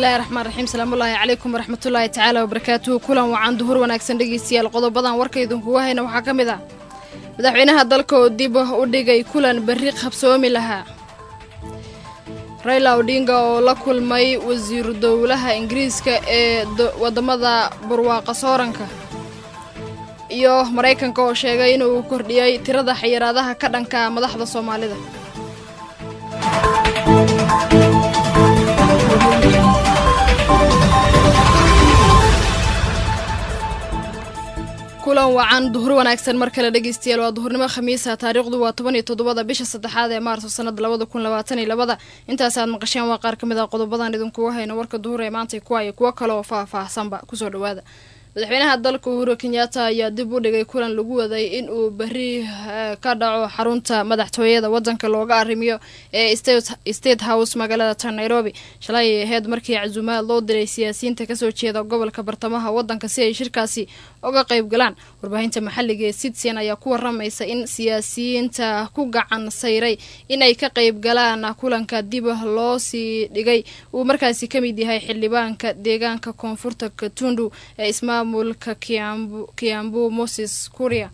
bismillahi raxmaan raxiim salaamullaahi calaykum waraxmatullaahi tacaala wabarakaatuhu kulan wacan duhur wanaagsan dhegeystayaal qodobadan warka idinkuga hayna waxaa ka mid ah madaxweynaha dalka oo dib u dhigay kulan berri qabsoomi lahaa rayla odhinga oo la kulmay wasiiru dowlaha ingiriiska ee wadamada barwaaqa sooranka iyo maraykanka oo sheegay inuu kordhiyey tirada xayiraadaha ka dhanka madaxda soomaalida kulan wacan duhur wanaagsan mar kale dhegeystayaal waa duhurnimo khamiisa taariikhdu waa toban iyo toddobada bisha saddexaad ee maarso sanada labada kun labaatan iyo labada intaas aad maqasheen waa qaar ka mid ah qodobadan idinkuga hayno warka duhur ee maanta kuwa iyo kuwo kale oo faah-faahsanba kusoo dhawaada madaxweynaha dalka uhuru kenyatta ayaa dib u dhigay kulan lagu waday in uu berri ka dhaco xarunta madaxtooyada wadanka looga arrimiyo ee state house magaalada tan nairobi shalay ay ahayd markii casuumaad loo diray siyaasiyiinta kasoo jeeda gobolka bartamaha wadanka si ay shirkaasi uga qayb galaan warbaahinta maxalliga ee citizen ayaa ku waramaysa in siyaasiyiinta ku gacan sayray in ay ka qayb galaan kulanka dib loo sii dhigay uu markaasi ka mid yahay xildhibaanka deegaanka koonfurta katundu ee ismaamulka kiambu moses kuria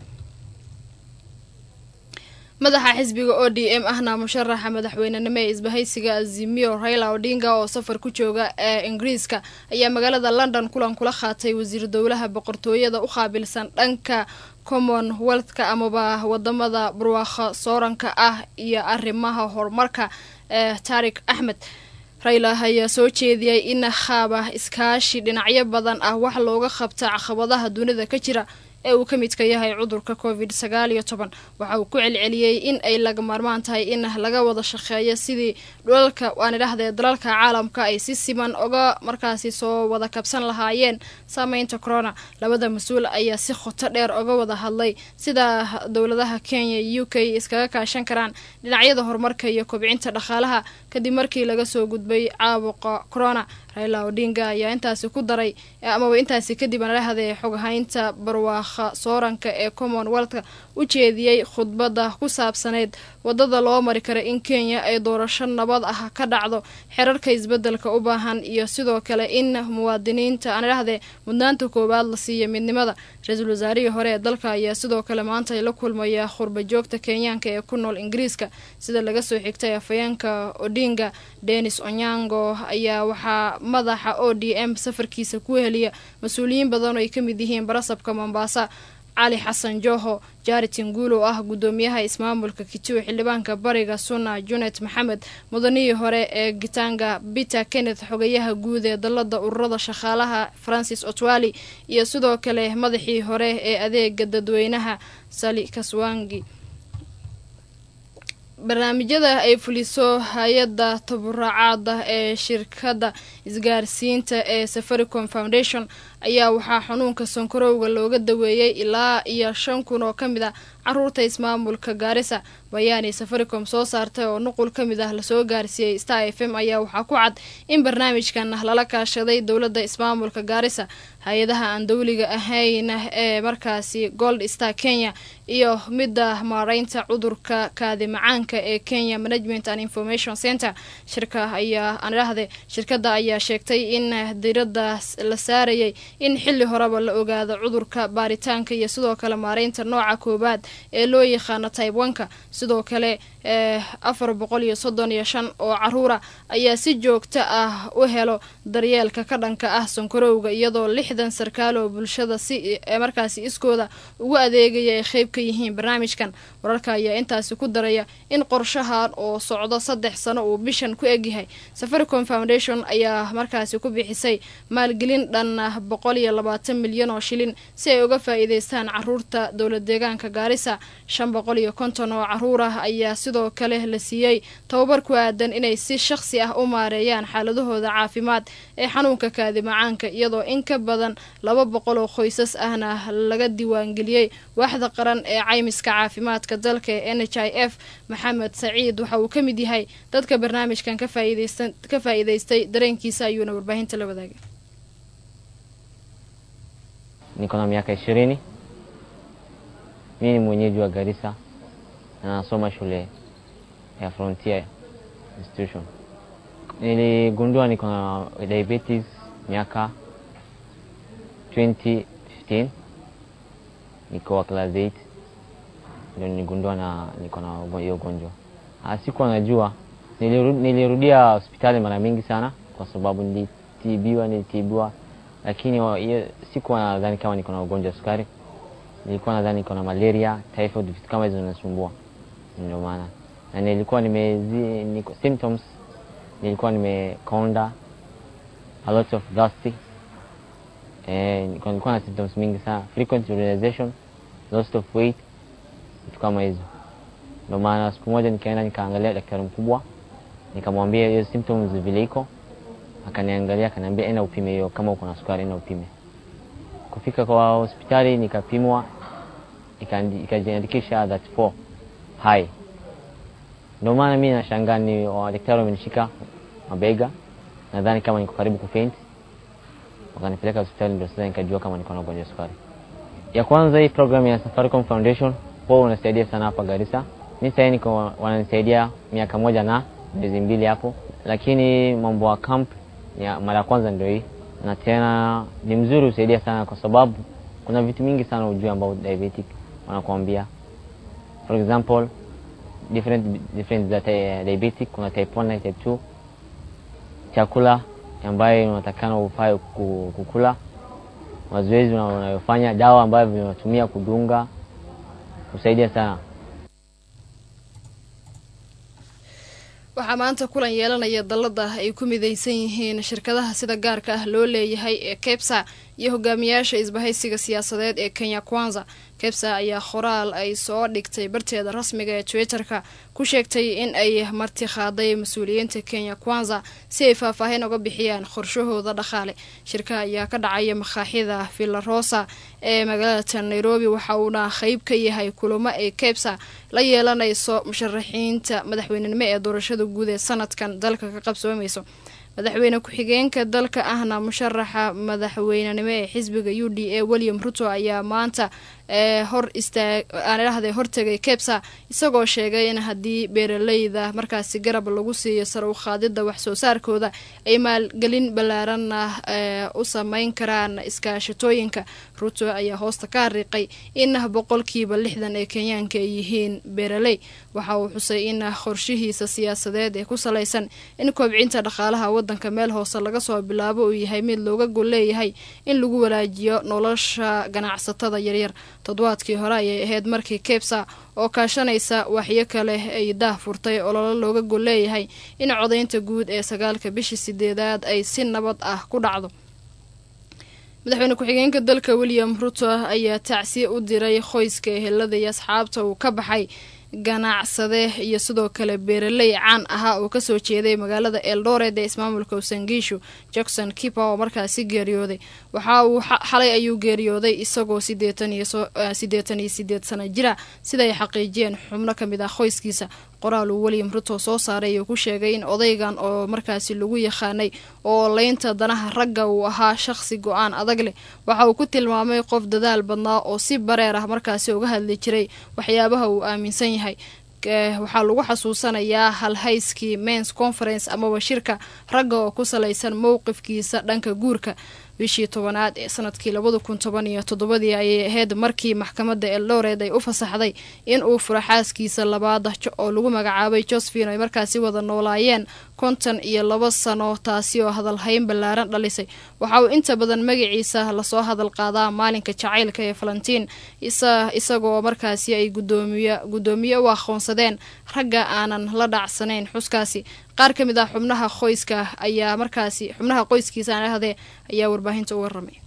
madaxa xisbiga o d m ahna musharaxa madaxweynenimo ee isbahaysiga azimio raila odinga oo safar ku jooga ee ingiriiska ayaa magaalada london kulan kula qaatay wasiir dowlaha boqortooyada u qaabilsan dhanka commonwealthka amaba wadamada barwaaqo sooranka ah iyo arrimaha horumarka ee taarik axmed rayla ayaa soo jeediyay in qaaba iskaashi dhinacyo badan ah wax looga qabta caqabadaha dunida ka jira ee uu ka midka yahay cudurka covid sagaal iyo toban waxa uu ku celceliyey in ay laga maarmaan tahay in laga wada shaqeeyo sidii dhulalka waan idhahdee dalalka caalamka ay si siman oga markaasi soo wada kabsan lahaayeen saameynta corona labada mas-uul ayaa si khoto dheer oga wada hadlay sida dowladaha kenya iyo u k iskaga kaashan karaan dhinacyada horumarka iyo kobcinta dhaqaalaha kadib markii laga soo gudbay caabuqa corona raila odinga ayaa intaasi ku daray amaba intaasi kadib anadhahdee xoghaynta barwaaqa sooranka ee commonwealthka u jeediyey khudbadda ku saabsaneyd wadada loo mari kara in kenya ay doorasho nabad ah ka dhacdo xerarka isbedelka u baahan iyo sidoo kale in muwaadiniinta anadhahdee mudnaanta koowaad la siiya midnimada ra-iisul wasaarihii hore ee dalka ayaa sidoo kale maanta la kulmaya khurba joogta kenyaanka ee ku nool ingiriiska sida laga soo xigtay afayeenka odinga denis onyango ayaa waxaa madaxa o d m safarkiisa ku heliya mas-uuliyiin badan oo ay ka mid yihiin barasabka mombasa cali xasan joho jaritin guul oo ah guddoomiyaha ismaamulka kituo xildhibaanka bariga suna junet maxamed mudanihii hore ee gitanga peter kenneth xogayaha guud ee dalada ururada shaqaalaha francis otwali iyo sidoo kale madaxii hore ee adeega dadweynaha sali kaswangi barnaamijyada ay fuliso hay-adda taburaacaada ee shirkadda isgaarsiinta ee safaricom foundation ayaa waxaa xanuunka sankarowga looga daweeyey ilaa iyo shan kun oo ka mid ah caruurta ismaamulka gaarisa bayaani safaricom soo saartay oo nuqul ka mid ah lasoo gaarsiiyey star f m ayaa waxaa ku cad in barnaamijkan lala kaashaday dowladda ismaamulka gaarisa hay-adaha aan dowliga ahayn ee markaasi gold star kenya iyo midda maareynta cudurka kaadi macaanka ee kenya management and information center shirka ayaa anidhahde shirkadda ayaa sheegtay in diradda la saarayay in xili horeba la ogaado cudurka baaritaanka iyo sidoo kale maareynta nooca koowaad ee loo yaqaano taibanka sidoo kale afar boqol iyo soddon iyo shan oo caruura ayaa si joogto ah u helo daryeelka ka dhanka ah sankarowga iyadoo lixdan sarkaal oo bulshada si markaasi iskooda ugu adeegaya ay qeyb ka yihiin barnaamijkan wararka ayaa intaasi ku daraya in qorshahan oo socdo saddex sano uu bishan ku egyahay safaricom foundation ayaa markaasi ku bixisay maalgelin dhan boqol iyo labaatan milyan oo shilin si ay uga faa-iideystaan caruurta dowlad deegaanka gaarisa shan boqol iyo konton oo caruur ah ayaa sidoo kale la siiyey tababar ku aadan inay si shaqsi ah u maareeyaan xaaladahooda caafimaad ee xanuunka kaadi macaanka iyadoo in ka badan laba boqol oo qoysas ahna laga diiwaangeliyey waaxda qaran ee caymiska caafimaadka dalka ee n h i f maxamed saciid waxa uu ka mid yahay dadka barnaamijkan ka faa-iideystay dareenkiisa ayuuna warbaahinta la wadaagay Niko na miaka ishirini. Mimi ni mwenyeji wa Garissa na nasoma shule ya Frontier Institution. Niligundua niko na diabetes miaka 2015 niko wa class 8 ndio niligundua na niko na hiyo ugonjwa. Ah, Sikuwa najua, niliru, nilirudia hospitali mara mingi sana kwa sababu nilitibiwa nilitibiwa, lakini wa- hiyo sikuwa nadhani kama niko na ugonjwa wa sukari. Nilikuwa nadhani niko na malaria, typhoid, vitu kama hizo zinasumbua, ndio maana na nilikuwa nimezi niko symptoms, nilikuwa nimekonda, a lot of dusty eh, nilikuwa nilikuwa na symptoms mingi sana, frequent urination, loss of weight, vitu kama hizo. Ndio maana siku moja nikaenda nikaangalia daktari mkubwa, nikamwambia hiyo symptoms vile iko, akaniangalia akaniambia, enda upime hiyo, kama uko na sukari enda upime. Kufika kwa hospitali nikapimwa, ikandi- ikajiandikisha that 4 high. Ndio maana mimi nashangaa ni wadaktari wamenishika mabega, nadhani kama niko karibu kufaint, wakanipeleka hospitali, ndio sasa nikajua kama niko na ugonjwa wa sukari. Ya kwanza hii program ya Safaricom Foundation wao unasaidia sana hapa Garissa. Mimi sasa niko wananisaidia miaka moja na miezi mbili hapo, lakini mambo ya camp ya mara ya kwanza ndio hii, na tena ni mzuri usaidia sana kwa sababu kuna vitu mingi sana ujue ambao diabetic wanakuambia. For example, different different za ti- diabetic, kuna type 1 na type 2, chakula ambayo unatakana ufai ku- kukula mazoezi una- unayofanya, dawa ambavyo unatumia kudunga, kusaidia sana. waxaa maanta kulan yeelanaya dallada ay ku midaysan yihiin shirkadaha sida gaarka ah loo leeyahay ee kebsa iyo hogaamiyaasha isbahaysiga siyaasadeed ee kenya kwanza kebsa ayaa qoraal ay soo dhigtay barteeda rasmiga ee twitterka ku sheegtay in ay marti qaaday mas-uuliyiinta kenya kwanza si ay faahfaahin uga bixiyaan qorshahooda dhaqaale shirka ayaa ka dhacaya makaaxida villarosa ee magaalada nairobi waxa uuna qeyb ka yahay kulamo ay kebsa la yeelanayso musharaxiinta madaxweynenimo ee doorashada guud ee sanadkan dalka ka qabsoomayso madaxweyne ku-xigeenka dalka ahna musharaxa madaxweynenimo ee xisbiga u d a william ruto ayaa maanta ee hor istaag aan idhahday hortegay kebsa isagoo sheegay in haddii beeraleyda markaasi garab lagu siiyo sare u qaadida wax soo saarkooda ay maalgelin ballaaranna ee u sameyn karaan iskaashatooyinka ruto ayaa hoosta ka hariiqay in boqolkiiba lixdan ee kenyaanka ay yihiin beeraley waxa uu xusay in qorshihiisa siyaasadeed ee ku salaysan in kobcinta dhaqaalaha wadanka meel hoose laga soo bilaabo uu yahay mid looga gol leeyahay in lagu walaajiyo nolosha ganacsatada yaryar toddobaadkii hore ayay ahayd markii kebsa oo kaashanaysa waxyo kale ay daah furtay ololo looga gol leeyahay in codaynta guud ee sagaalka bishii sideedaad ay si nabad ah ku dhacdo madaxweyne ku-xigeenka dalka william ruto ayaa tacsiye u diray qoyska ehelada iyo asxaabta uu ka baxay ganacsade iyo sidoo kale beeraley caan ahaa oo kasoo jeeday magaalada eldoret ee ismaamulka usangiishu jackson kipa oo markaasi geeriyooday waxa uu xalay ayuu geeriyooday isagoo sideetan iyo sideetan iyo sideed sana jira sida ay xaqiijiyeen xubno ka mid ah qoyskiisa qoraal uu william ruto soo saaray ayuu ku sheegay in odaygan oo markaasi lagu yaqaanay oo leynta danaha ragga uu ahaa shaqsi go-aan adag leh waxa uu ku tilmaamay qof dadaal badnaa oo si bareer ah markaasi uga hadli jiray waxyaabaha uu aaminsan yahay waxaa lagu xasuusanayaa halhayskii mens conference amaba shirka ragga oo ku salaysan mowqifkiisa dhanka guurka bishii tobanaad ee sanadkii labada kun toban iyo toddobadii ayay ahayd markii maxkamadda eldoret ay u fasaxday in uu furo xaaskiisa labaad oo lagu magacaabay josephine ay markaasi wada noolaayeen konton iyo laba sano taasi oo hadalhayn ballaaran dhalisay waxa uu inta badan magaciisa lasoo hadal qaadaa maalinka jacaylka ee falantiin isagoo markaasi ay gudoomiy guddoomiye u aqoonsadeen ragga aanan la dhacsanayn xuskaasi qaar ka mid ah xubnaha qoyska ayaa markaasi xubnaha qoyskiisa aan ahdee ayaa warbaahinta u waramay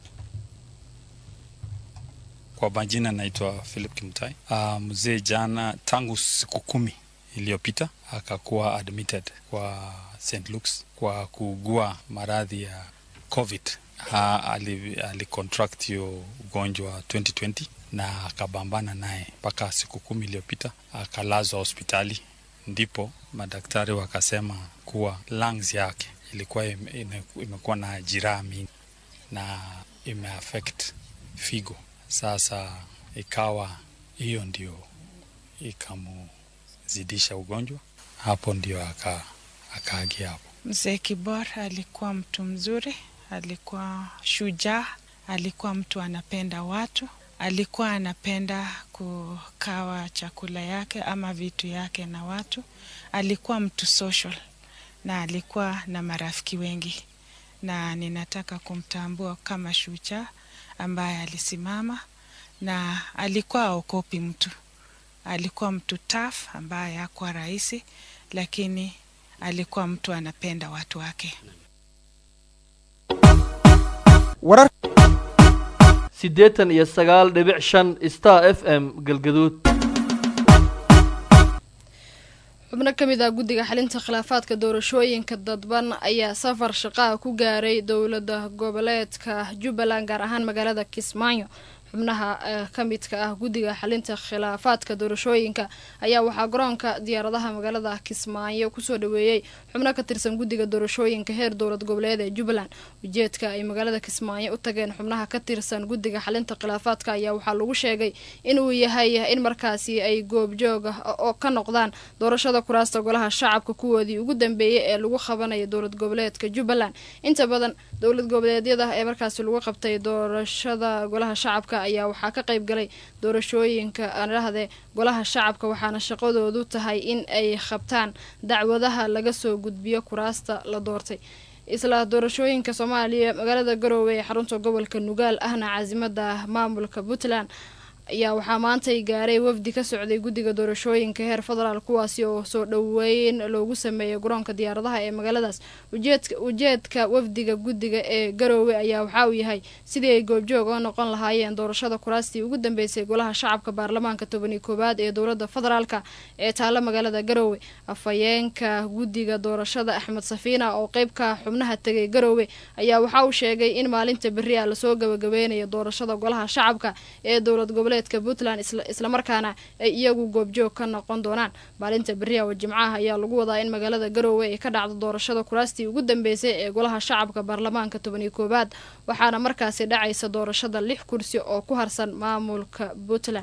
Kwa majina naitwa Philip Kimtai. Uh, mzee jana tangu siku kumi iliyopita akakuwa admitted kwa St. Luke's kwa kuugua maradhi ya COVID. Uh, alicontract ali hiyo ugonjwa 2020 na akabambana naye mpaka siku kumi iliyopita akalazwa hospitali ndipo madaktari wakasema kuwa lungs yake ilikuwa imekuwa na jiraha mingi na imeaffect figo. Sasa ikawa hiyo ndio ikamuzidisha ugonjwa, hapo ndio aka akaagia hapo. Mzee Kibor alikuwa mtu mzuri, alikuwa shujaa, alikuwa mtu anapenda watu, alikuwa anapenda kukawa chakula yake ama vitu yake na watu, alikuwa mtu social na alikuwa na marafiki wengi, na ninataka kumtambua kama shujaa ambaye alisimama na alikuwa aokopi mtu. Alikuwa mtu tough ambaye hakuwa rahisi, lakini alikuwa mtu anapenda watu wake. warar siddeetan iyo sagaal dhibic shan star f m galgaduud xubno ka mid ah guddiga xalinta khilaafaadka doorashooyinka dadban ayaa safar shaqaa ku gaaray dowlada goboleedka jubbaland gaar ahaan magaalada kismaayo xubnaha ka midka ah guddiga xalinta khilaafaadka doorashooyinka ayaa waxaa garoonka diyaaradaha magaalada kismaayo kusoo dhaweeyey xubno ka tirsan guddiga doorashooyinka heer dowlad goboleed ee jubbaland ujeedka ay magaalada kismaayo u tageen xubnaha ka tirsan guddiga xalinta khilaafaadka ayaa waxaa lagu sheegay inuu yahay in markaasi ay goobjooga oo ka noqdaan doorashada kuraasta golaha shacabka kuwoodii ugu dambeeyey ee lagu qabanayo dowlad goboleedka jubbaland inta badan dowlad goboleedyada ee markaasi lagu qabtay doorashada golaha shacabka ayaa waxaa ka qayb galay doorashooyinka aanidhahde golaha shacabka waxaana shaqadoodu tahay in ay qabtaan dacwadaha laga soo gudbiyo kuraasta la doortay isla doorashooyinka soomaaliya magaalada garoowe ee xarunta gobolka nugaal ahna caasimada maamulka puntland ayaa waxaa maantay gaaray wafdi ka socday guddiga doorashooyinka heer federaal kuwaasi oo soo dhoweyn loogu sameeyay garoonka diyaaradaha ee magaaladaas ujeedka wafdiga guddiga ee garoowe ayaa waxaa uu yahay sidii ay goobjoog oo noqon lahaayeen doorashada kuraastii ugu dambeysay golaha shacabka baarlamaanka tobaniyo koowaad ee dowlada federaalka ee taalo magaalada garoowe afhayeenka guddiga doorashada axmed safiina oo qeybka xubnaha tegay garoowe ayaa waxaa uu sheegay in maalinta berri a lasoo gabagabeynayo doorashada golaha shacabka ee dowlad goboleed puntland islamarkaana ay iyagu goobjoog ka noqon doonaan maalinta beriya oo jimcaha ayaa lagu wadaa in magaalada garoowe ay ka dhacdo doorashada kuraastii ugu dambeysay ee golaha shacabka baarlamaanka tobaniyo koowaad waxaana markaasi dhacaysa doorashada lix kursi oo ku harsan maamulka puntland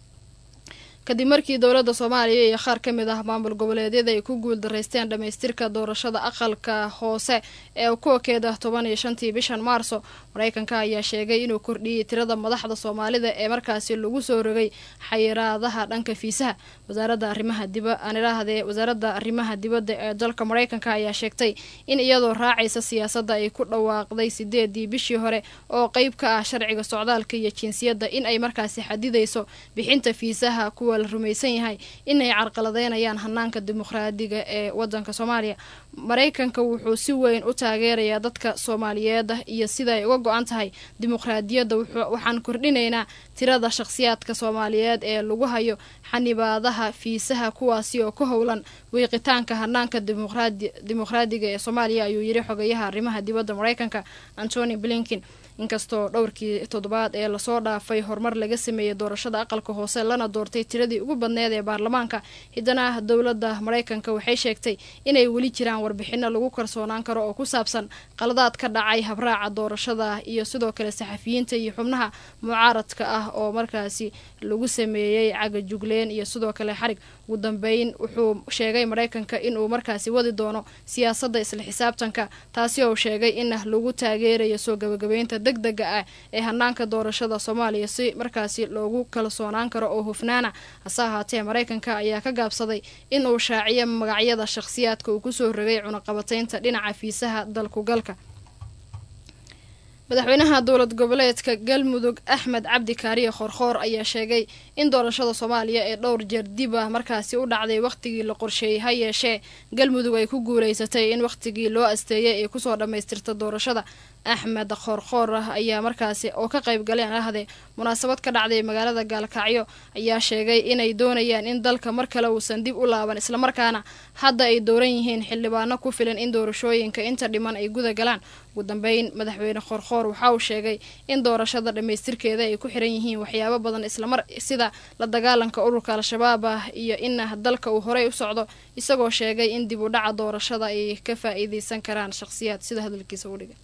kadib markii dowladda soomaaliya iyo qaar ka mid ah maamul goboleedyada ay ku guul daraysteen dhammaystirka doorashada aqalka hoose ee kuwakeeda toban iyo shantii bishan maarso mareykanka ayaa sheegay inuu kordhiyey tirada madaxda soomaalida ee markaasi lagu soo rogay xayiraadaha dhanka fiisaha wasaaradda arrimaha diba aanidhaahdee wasaaradda arrimaha dibadda ee dalka mareykanka ayaa sheegtay in iyadoo raacaysa siyaasadda ay ku dhawaaqday sideedii bishii hore oo qeyb ka ah sharciga socdaalka iyo jinsiyadda in ay markaasi xadidayso bixinta fiisaha kuwa la rumaysan yahay inay carqaladeynayaan hanaanka dimuqraadiga ee wadanka soomaaliya mareykanka wuxuu si weyn u taageerayaa dadka soomaaliyeed iyo sida ay uga go-an tahay dimuqraadiyadda waxaan kordhinaynaa tirada shakhsiyaadka soomaaliyeed ee lagu hayo xanibaadaha fiisaha kuwaasi oo ku howlan wiiqitaanka hanaanka dimuqraadiga ee soomaaliya ayuu yiri xogayaha arrimaha dibadda mareykanka antony blinkin inkastoo dhowrkii toddobaad ee lasoo dhaafay horumar laga sameeyey doorashada aqalka hoose lana doortay tiradii ugu badneed ee baarlamaanka hiddana dowladda mareykanka waxay sheegtay inay weli jiraan warbixino lagu kalsoonaan karo oo ku saabsan qaladaad ka dhacay habraaca doorashada iyo sidoo kale saxafiyiinta iyo xubnaha mucaaradka ah oo markaasi lagu sameeyey cagajugleen iyo sidoo kale xarig ugu dambeyn wuxuu sheegay mareykanka inuu markaasi wadi doono siyaasadda isla xisaabtanka taasi oo sheegay in lagu taageerayo soo gabagabeynta deg dega ah ee hanaanka doorashada soomaaliya si markaasi loogu kalsoonaan karo oo hufnaana hase ahaatee mareykanka ayaa ka gaabsaday in uu shaaciyo magacyada shakhsiyaadka uu kusoo rogay cunaqabateynta dhinaca fiisaha dalkugalka madaxweynaha dowlad goboleedka galmudug axmed cabdi kaariye khoorkhoor ayaa sheegay in doorashada soomaaliya ee dhowr jeer dib ah markaasi u dhacday wakhtigii la qorsheeyey ha yeeshee galmudug ay ku guulaysatay in wakhtigii loo asteeyay ay kusoo dhammaystirta doorashada axmed khoorkhoor ah ayaa markaasi oo ka qayb galeen ahde munaasabad ka dhacday magaalada gaalkacyo ayaa sheegay inay doonayaan in dalka mar kale uusan dib u laaban islamarkaana hadda ay dooran yihiin xildhibaano ku filan in doorashooyinka inta dhiman ay guda galaan ugu dambeyn madaxweyne khoorkhoor waxa uu sheegay in doorashada dhammaystirkeeda ay ku xiran yihiin waxyaabo badan islamar sida la dagaalanka ururka al-shabaab ah iyo in dalka uu horey u socdo isagoo sheegay in dib u dhaca doorashada ay ka faa-iideysan karaan shakhsiyaad sida hadalkiisa u dhigay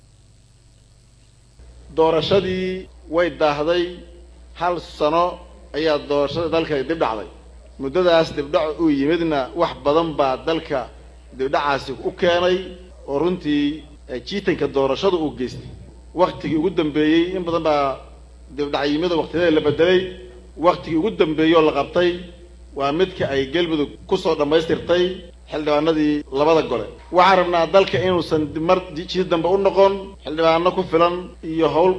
doorashadii way daahday hal sano ayaa doorashada dalka dib dhacday muddadaas dibdhac uu yimidna wax badan baa dalka dibdhacaasi u keenay oo runtii jiitanka doorashada uu geystay waktigii ugu dambeeyey in badan baa dibdhacyimada waktiyada la bedelay waktigii ugu dambeeyey oo la qabtay waa midka ay galmudug kusoo dhammaystirtay xildhibaanadii labada gole waxaan rabnaa dalka inuusan mar jiid dambe u noqon xildhibaano ku filan iyo hawl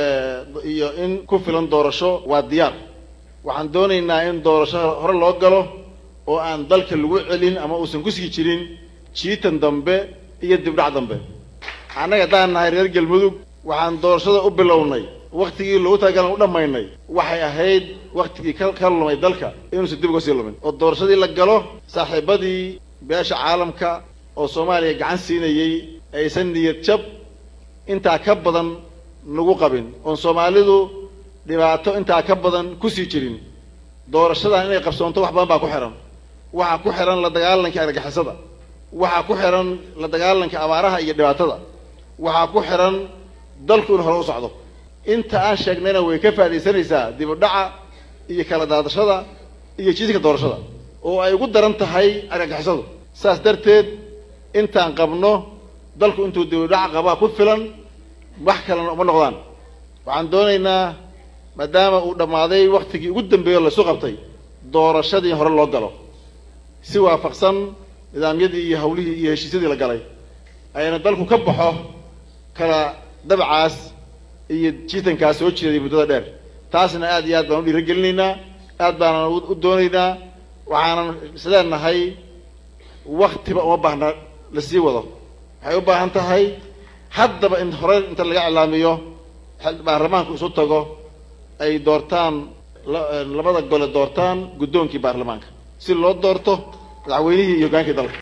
iyo in ku filan doorasho waa diyaar waxaan doonaynaa in doorasho hore loo galo oo aan dalka lagu celin ama uusan kusii jirin jiitan dambe iyo dibdhac dambe annaga haddaan nahay reer galmudug waxaan doorashada u bilownay waktigii loogu talagalan u dhammaynay waxay ahayd waktigii ka ka lumay dalka inuusan dib uga sii lumin oo doorashadii la galo saaxiibadii beesha caalamka oo soomaaliya gacan siinayey aysan niyad jab intaa ka badan nagu qabin oon soomaalidu dhibaato intaa ka badan kusii jirin doorashadan inay qabsoonto wax badan baa ku xihan waxaa ku xihan la dagaalanka argagixisada waxaa ku xihan la dagaalanka abaaraha iyo dhibaatada waxaa ku xihan dalku in hore u socdo inta aan sheegnayna way ka faaidaysanaysaa dib u dhaca iyo kala daadashada iyo jiiska doorashada oo ay ugu daran tahay argagixisadu saas darteed intaan qabno dalku intuu dib u dhaca qabaa ku filan wax kalena uma noqdaan waxaan doonaynaa maadaama uu dhammaaday waktigii ugu dambeeyo laisu qabtay doorashadii hore loo galo si waafaqsan nidaamyadii iyo hawlihii iyo heshiisyadii la galay ayna dalku ka baxo kala dabcaas iyo jiitankaas soo jeeday muddada dheer taasna aad iyo aad baan u dhiiragelinaynaa aad baanan u doonaynaa waxaanan isleenahay waktiba uma baahna la sii wado waxay u baahan tahay haddaba in hore inta laga iclaamiyo baarlamaanku isu tago ay doortaan labada gole doortaan guddoonkii baarlamaanka si loo doorto madaxweynihii iyo hoggaankii dalka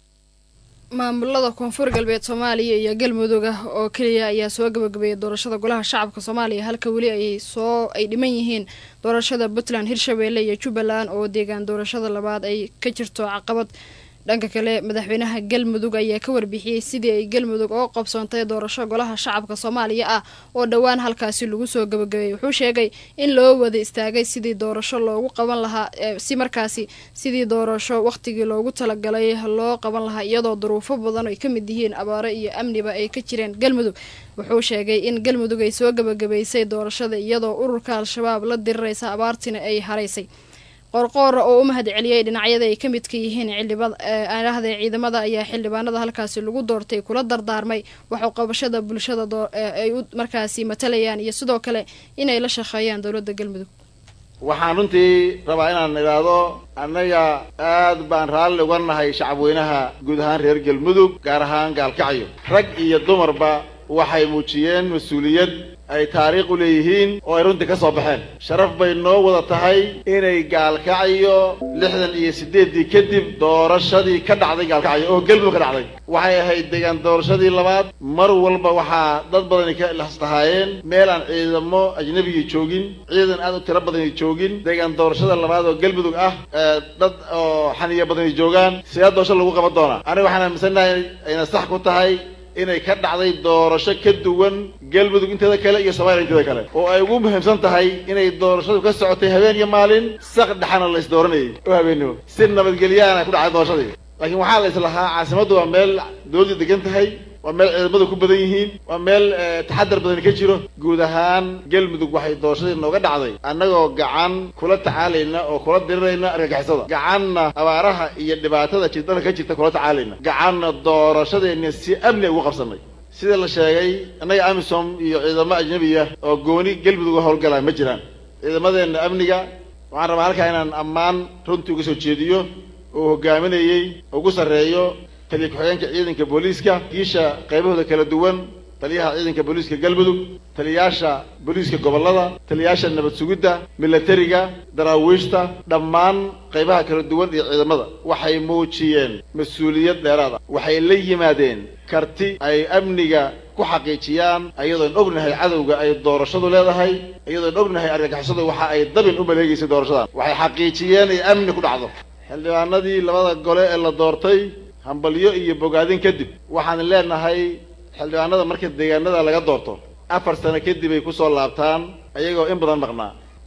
maamulada koonfur galbeed soomaaliya iyo galmudug ah oo keliya ayaa soo gabagabeeyay doorashada golaha shacabka soomaaliya halka weli ay soo ay dhiman yihiin doorashada puntland hirshabeelle iyo jubbaland oo deegaan doorashada labaad ay ka jirto caqabad dhanka kale madaxweynaha galmudug ayaa ka warbixiyey sidii ay galmudug oo qabsoontay doorasho golaha shacabka soomaaliya ah oo dhowaan halkaasi lagu soo gabagabeeyey wuxuu sheegay in loo wada istaagay sidii doorasho loogu qaban lahaa si markaasi sidii doorasho wakhtigii loogu talagalay loo qaban lahaa iyadoo duruufo badan ay ka mid yihiin abaaro iyo amniba ay ka jireen galmudug wuxuu sheegay in galmudug ay soo gabagabaysay doorashada iyadoo ururka al-shabaab la diriraysa abaartina ay haraysay qorqoora oo u mahad celiyey dhinacyada ay ka midka yihiin xildhibaanahda ciidamada ayaa xildhibaanada halkaasi lagu doortay kula dardaarmay waxuu qabashada bulshada ay u markaasi matalayaan iyo sidoo kale inay la shaqeeyaan dowladda galmudug waxaan runtii rabaa inaan idhaahdo annaga aad baan raalli uga nahay shacabweynaha guud ahaan reer galmudug gaar ahaan gaalkacyo rag iyo dumarba waxay muujiyeen mas-uuliyad ay taariikh u leeyihiin oo ay runtii ka soo baxeen sharaf bay noo wada tahay inay gaalkacyo lixdan iyo siddeeddii kadib doorashadii ka dhacday gaalkacyo oo galmudug ka dhacday waxay ahayd deegaan doorashadii labaad mar walba waxaa dad badani ka lahastahaayeen meel aan ciidamo ajnabigii joogin ciidan aad u tiro badani joogin deegaan doorashada labaad oo galmudug ah dad oo xaniya badani joogaan sidee doorasho lagu qaban doonaa aniga waxaan aaminsannahay ayna sax ku tahay inay ka dhacday doorasho ka duwan galmudug inteeda kale iyo soomaaliya inteeda kale oo ay ugu muhiimsan tahay inay doorashadu ka socotay habeen iyo maalin saq dhexana la is dooranayay oo habeennimo si nabadgelyaana ku dhacday doorashadii laakiin waxaa la islahaa caasimaddu waa meel dowladdu degan tahay waa meel ciidamadu ku badan yihiin waa meel taxadar badani ka jiro guud ahaan galmudug waxay doorashadii nooga dhacday annagoo gacan kula tacaalayna oo kula dirirayna argagixisada gacanna abaaraha iyo dhibaatada jirdalka ka jirta kula tacaalayna gacanna doorashadeenna si amni ugu qabsanay sida la sheegay annaga amisom iyo ciidamo ajnabiya oo gooni galmudug u howlgalaa ma jiraan ciidamadeenna amniga waxaan rabaa halkaa inaan ammaan runtii uga soo jeediyo oo hogaaminayey ugu sarreeyo taliya ku-xigeenka ciidanka booliiska kiisha qaybahooda kala duwan taliyaha ciidanka booliiska galmudug taliyaasha booliiska gobollada taliyaasha nabad sugidda milatariga daraawiishta dhammaan qaybaha kala duwan iyo ciidamada waxay muujiyeen mas-uuliyad dheeraad ah waxay la yimaadeen karti ay amniga ku xaqiijiyaan ayadoon ognahay cadowga ay doorashadu leedahay iyadoon ognahay argagixisadu waxa ay dabin u maleegaysay doorashadan waxay xaqiijiyeen ay amni ku dhacdo xildhibaanadii labada gole ee la doortay hambalyo iyo bogaadin kadib waxaan leenahay xildhibaanada marka deegaanada laga doorto afar sano kadib ay kusoo laabtaan ayagoo in badan maqnaa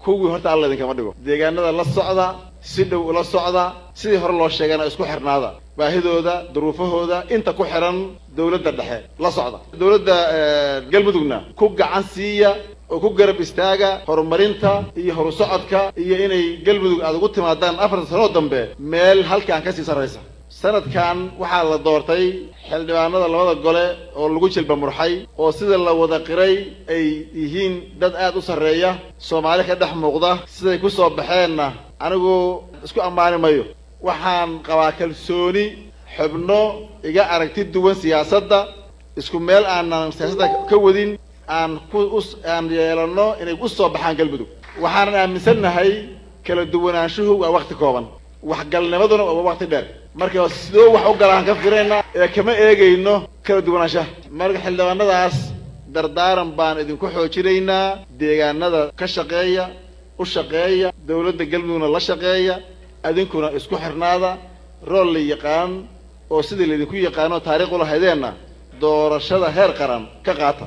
kuwii horta alla idinkama dhigo deegaanada la socda si dhow ula socda sidii hore loo sheegana isku xirnaada baahidooda duruufahooda inta ku xiran dowladda dhexe la socda dowladda galmudugna ku gacan siiya oo ku garab istaaga horumarinta iyo horu socodka iyo inay galmudug aada ugu timaadaan afartan sanoo dambe meel halkaan kasii sarraysa sanadkan waxaa la doortay xildhibaanada labada gole oo lagu jilba murxay oo sida la wada qiray ay yihiin dad aad u sarreeya soomaali ka dhex muuqda siday ku soo baxeenna anigu isku ammaani mayo waxaan qabaa kalsooni xubno iga aragti duwan siyaasadda isku meel aanan siyaasadda ka wadin aan ku aan yeelanno inay u soo baxaan galmudug waxaanan aaminsannahay kala duwanaanshuhu waa wakti kooban waxgalnimaduna waa wakti dheer marka sidoo wax u galaan ka firayna ee kama eegayno kala duwanaanshaha marka xildhibaanadaas dardaaran baan idinku xoojinaynaa deegaanada ka shaqeeya u shaqeeya dowladda galmudugna la shaqeeya adinkuna isku xirnaada rool la yaqaan oo sidii laydinku yaqaano taariikh ula haydeenna doorashada heer qaran ka qaata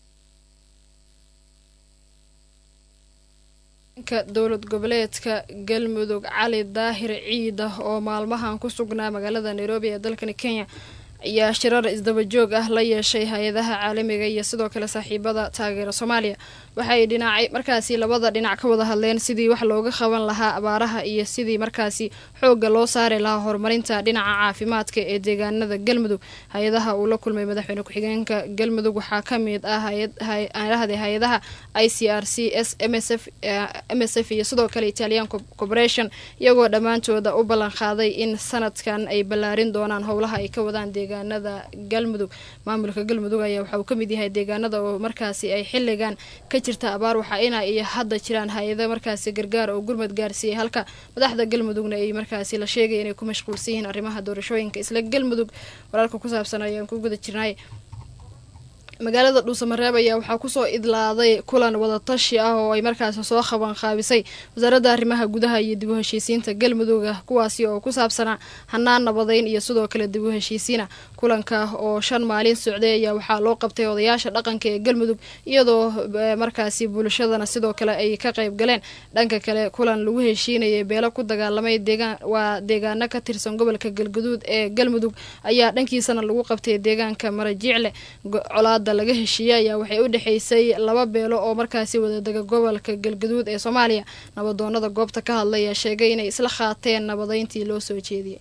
ka dowlad goboleedka galmudug cali daahir ciida oo maalmahan ku sugnaa magaalada nairobi ee dalkani kenya ayaa shirar isdaba joog ah la yeeshay hay-adaha caalamiga iyo sidoo kale saaxiibada taageera soomaaliya waxay dhinacay markaasi labada dhinac ka wada hadleen sidii wax looga qaban lahaa abaaraha iyo sidii markaasi xoogga loo saari lahaa horumarinta dhinaca caafimaadka ee deegaanada galmudug hay-adaha uu la kulmay madaxweyne ku-xigeenka galmudug waxaa ka mid ah hayahde hay-adaha i c r c s msf m s f iyo sidoo kale italian corporation iyagoo dhammaantooda u ballan qaaday in sanadkan ay ballaarin doonaan howlaha ay ka wadaan deegaanada galmudug maamulka galmudug ayaa waxa uu ka mid yahay deegaanada oo markaasi ay xilligan ka jirta abaar waxaa ina iyo hadda jiraan hay-ada markaasi gargaar oo gurmad gaarsiiyay halka madaxda galmudugna ay markaasi la sheegaya inay ku mashquulsan yihiin arrimaha doorashooyinka isla galmudug wararka ku saabsan ayaan ku guda jirnay magaalada dhuusamareeb ayaa waxaa kusoo idlaaday kulan wadatashi ah oo ay markaasi soo qaban qaabisay wasaaradda arrimaha gudaha iyo dib u heshiisiinta galmudugah kuwaasi oo ku saabsanaa hanaan nabadeyn iyo sidoo kale dib u heshiisiina kulanka oo shan maalin socday ayaa waxaa loo qabtay odayaasha dhaqanka ee galmudug iyadoo markaasi bulshadana sidoo kale ay ka qayb galeen dhanka kale kulan lagu heshiinayay beelo ku dagaalamay deegaan waa deegaano ka tirsan gobolka galguduud ee galmudug ayaa dhankiisana lagu qabtay deegaanka marajiicle colaad laga heshiiyey ayaa waxay u dhexaysay laba beelo oo markaasi wadadega gobolka galgaduud ee soomaaliya nabadoonada goobta ka hadlay ayaa sheegay inay isla qaateen nabadeyntii loo soo jeediyey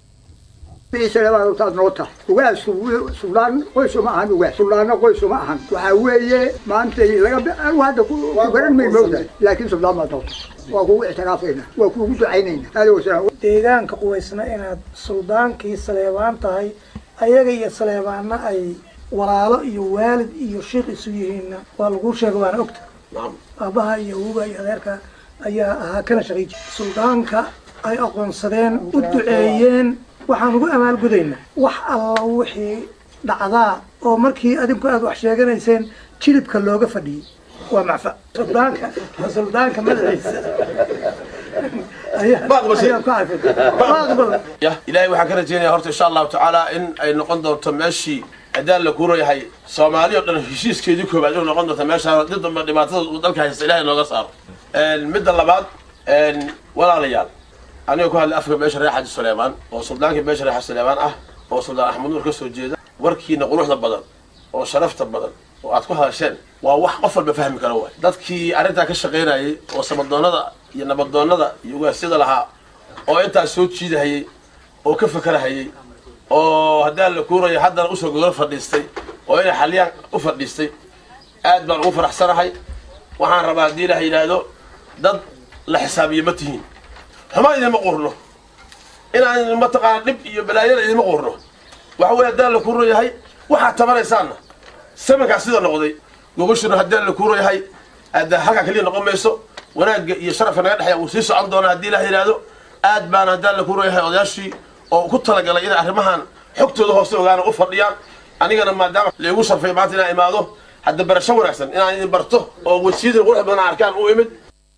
taad noo tahay ugaas suldaan qoys uma ahan ugaas suldaanna qoys uma ahan waxaa weeye maanta laga hadda ku garan may moogtahay laakiin suldaan baad noo tahay waa kugu ictiraafayna waa kuugu ducaynayna aada wasalaam deegaanka quwaysna inaad suldaankii saleebaan tahay ayaga iyo saleebaanna ay walaalo iyo waalid iyo sheikh isu yihiinna waa laguu sheega waana ogta aabaha iyo awuga iyo adeerka ayaa ahaa kana shaqay jira suldaanka ay aqoonsadeen u duceeyeen waxaan ugu amaalgudaynaa wax alla wixii dhacdaa oo markii adinku aad wax sheeganayseen jilibka looga fadhiyey waa macfa suldaanka suldaanka madaxiisa ilaahay waxaan ka rajeynaya horta insha allahu tacaala in ay noqon doonto meeshii adaan la kuuro yahay soomaali oo dhan heshiiskeedii koobaad inuu noqon doonto meeshaa did damba dhibaatada uu dalka haysta ilahay nooga saaro midda labaad walaalayaal aniga ku hadlay afka meesha reer xaji suleymaan oo suldaankii meesha reer xaji suleymaan ah oo suldaan axmed nuur ka soo jeeda warkiina quruxda badan oo sharafta badan oo aad ku hadasheen waa wax qof walba fahmi kara waay dadkii arrintaa ka shaqaynayay oo samadoonnada iyo nabadoonnada iyo ugaasyada lahaa oo intaas soo jiidahayay oo ka fakarahayay oo haddaan la kuurayo haddana usoo gogol fadhiistay oo inay xaliyaan u fadhiistay aad baan ugu faraxsanahay waxaan rabaa haddii ilaha yidhaahdo dad la xisaabiyo ma tihiin xumaan idinma qurno inaan mataqaana dhib iyo balaayada idinma qurno waxa weye haddaan la kuuro yahay waxaad tabanaysaanna samankaa sida noqday gogashuna haddaan la kuuro yahay aada halkaa keliya noqon mayso wanaagga iyo sharafka naga dhexeeya wuu sii socon doonaa haddii ilaha yidhaahdo aad baana haddaan la kuuro yahay odayaashii oo ku talagalay inay arrimahan xogtooda hoose ogaana u fadhiyaan anigana maadaama laigu sharfay maanta inaan imaado hadda barasho wanaagsan inaan idin barto oo wejiyada qurux badan arkaan u imid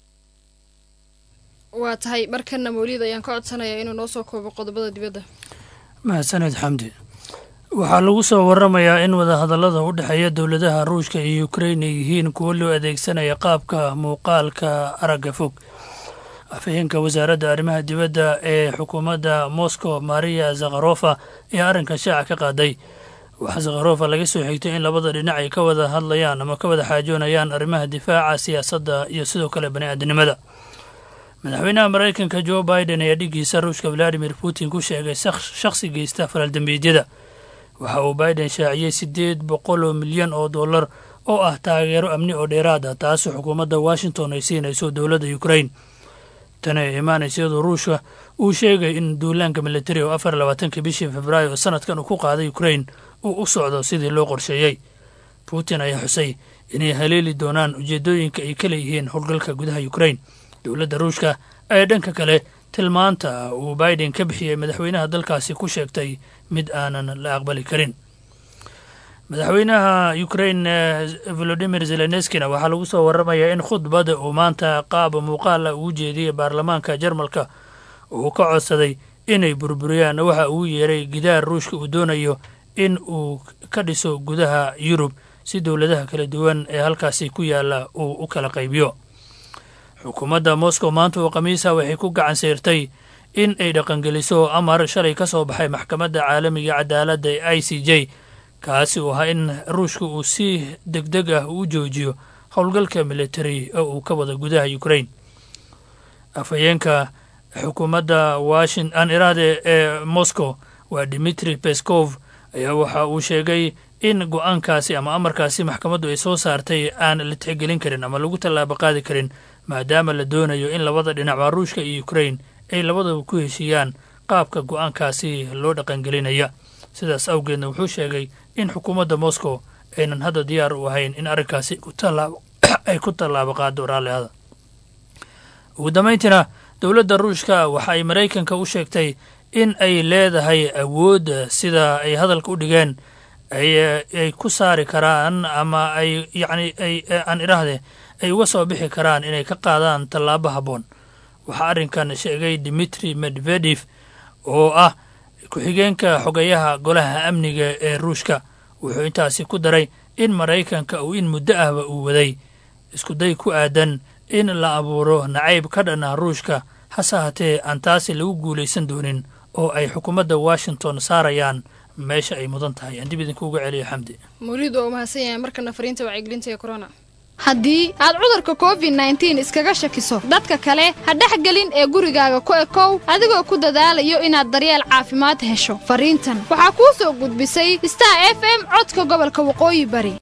waa tahay markana mawlid ayaan ka codsanayaa inuu noo soo koobo qodobada dibadda mahadsaned xamdi waxaa lagu soo waramayaa in wadahadallada u dhexeeya dowladaha ruushka iyo ukrain ay yihiin kuwo loo adeegsanaya qaabka muuqaalka aragga fog afhayeenka wasaaradda arrimaha dibadda ee xukuumadda moscow maria zakharofa ayaa arrinkan shaaca ka qaaday waxaa zakharofa laga soo xigtay in labada dhinac ay ka wada hadlayaan ama ka wada xaajoonayaan arrimaha difaaca siyaasadda iyo sidoo kale bani-aadinimada madaxweynaha maraykanka jo biden ayaa dhiggiisa ruushka valadimir putin ku sheegay shakhsi geysta falaaldambeedyada waxa uu biden shaaciyey siddeed boqol oo milyan oo dollar oo ah taageero amni oo dheeraad ah taasoo xukuumadda washington ay siinayso dowladda ukrain tani ay imaanaysa iyadoo ruushka uu sheegay in duulaanka militari oo afar labaatankii bishii februaayo sanadkan uu ku qaaday ukrain uu u socdo sidii loo qorsheeyey putin ayaa xusay inay haleeli doonaan ujeeddooyinka ay ka leeyihiin howlgalka gudaha ukrain dowladda ruushka ayaa dhanka kale tilmaanta uu biden ka bixiyey madaxweynaha dalkaasi ku sheegtay mid aanan la aqbali karin madaxweynaha ukrain volodimir zeleneskina waxaa lagu soo waramayaa in khudbada uu maanta qaab muuqaala ugu jeediyey baarlamaanka jarmalka uu ka codsaday inay burburiyaan waxa uu yeeray gidaar ruushka uu doonayo in uu ka dhiso gudaha yurub si dowladaha kala duwan ee halkaasi ku yaala uu u kala qaybiyo xukuumadda moscow maanta oo khamiisa waxay ku gacan sayrtay in ay dhaqangeliso amar shalay ka soo baxay maxkamadda caalamiga cadaaladda ee i c j kaasi uu ahaa in ruushka uu si deg deg ah u joojiyo howlgalka military oo uu ka wada gudaha ukrain afhayeenka xukuumadda washin aan iraade ee moscow waa dimitri peskov ayaa waxa uu sheegay in go-aankaasi ama amarkaasi maxkamaddu ay soo saartay aan la tixgelin karin ama lagu tallaabo qaadi karin maadaama la doonayo in labada dhinacba ruushka iyo ukrain ay labadaba ku heshiiyaan qaabka go-aankaasi loo dhaqangelinaya sidaas awgeedna wuxuu sheegay in xukuumadda moscow aynan hadda diyaar u ahayn in arrinkaasi ay ku tallaabo qaado raallihada ugu dambayntiina dowladda ruushka waxa ay maraykanka u sheegtay in ay leedahay awood sida ay hadalka u dhigeen ay ku saari karaan ama ay yacni ay aan idhaahde ay uga soo bixi karaan inay ka qaadaan tallaabo habboon waxaa arrinkan sheegay dimitri medvedef oo ah ku-xigeenka xogeyaha golaha amniga ee ruushka wuxuu intaasi ku daray in maraykanka uu in muddo ahba uu waday iskuday ku aadan in la abuuro nacayb ka dhan ah ruushka hase hatee aan taasi lagu guulaysan doonin oo ay xukuumadda washington saarayaan meesha ay mudan tahay aan dib idinku uga celiyo xamdi mawliid waa u mahadsan yahay markana fariinta wacyigelinta ee corona haddii aad cudurka covid nneteen iskaga shakiso dadka kale ha dhexgelin ee gurigaaga ku ekow adigoo ku dadaalayo inaad daryeel caafimaad hesho fariintan waxaa kuu soo gudbisay star f m codka gobolka waqooyi bari